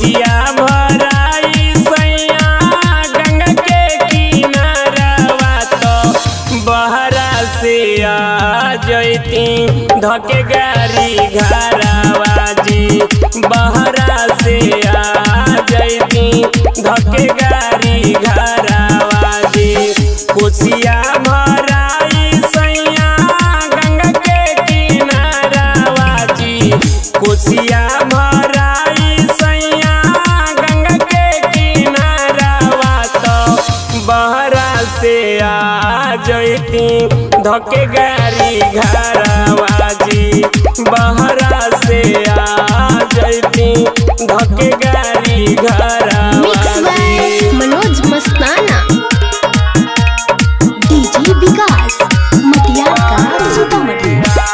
कोसिया भराई सैया गंगा के किनारवा तो बहरा से आ जैती धके गाड़ी घरवा जी बहरा से आ जैती धके गाड़ी घरवा जी कोसिया भराई सैया गंगा के किनारवा जी कोसिया भराई सैया गंगा के किनारवा तो बहरा से आ जैती धके गाड़ी घरवा जी बहरा से आ जैती धके गाड़ी घरवा मिक्स बाय जी मनोज मस्ताना डीजे विकास मटियार का सीतामढ़ी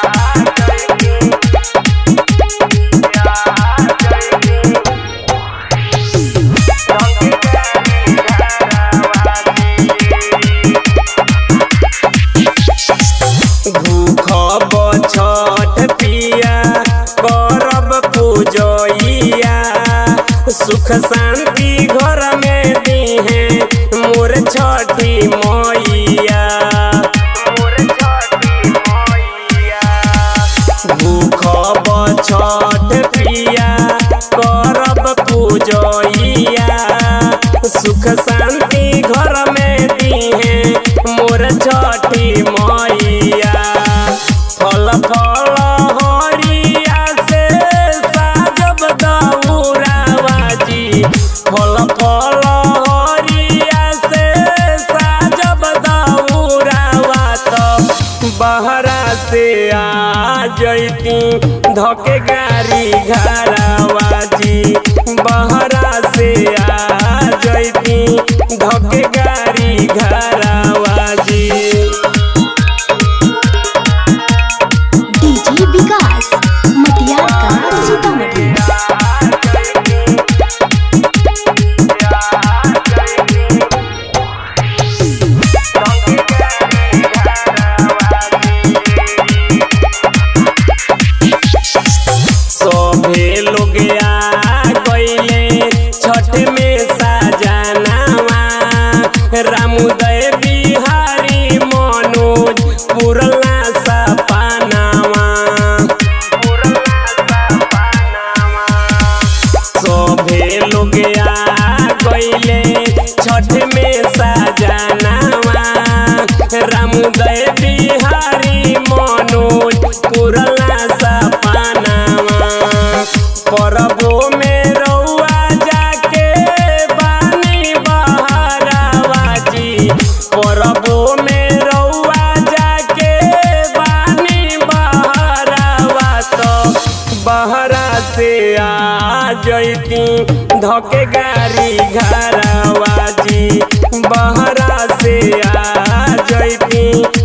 भूख छठ पिया करब पूजइया सुख शांति घर में दीहे मोर छठी मैया मोर छठी मैया भूख छठ पिया करब पूजइया सुख शांति घर में दीहे मोर छठी मैया फल फल हरिया से साजब दौरावा जी फल फल हरिया से साजब दौरावा तो बहरा से आ जैती धके गाड़ी घरवा जी बहरा से आ जैती धके गाड़ी घरवा जी डीजे विकास मटियार का सीतामढ़ी सभे लोग आ गइले छठ में साजनावा रामुदय बिहारी मनोज पुरला सपनावा सभे लोग आ गइले छठ में साजनावा रामुदय बिहारी मनोज पुरला सपनावा परबो में रउआ जाके बानी बहरावा जी परबो में रउआ जाके बानी बहरावा तो बहरा से आ जैती धके गाड़ी घरवा जी बहरा से आ जैती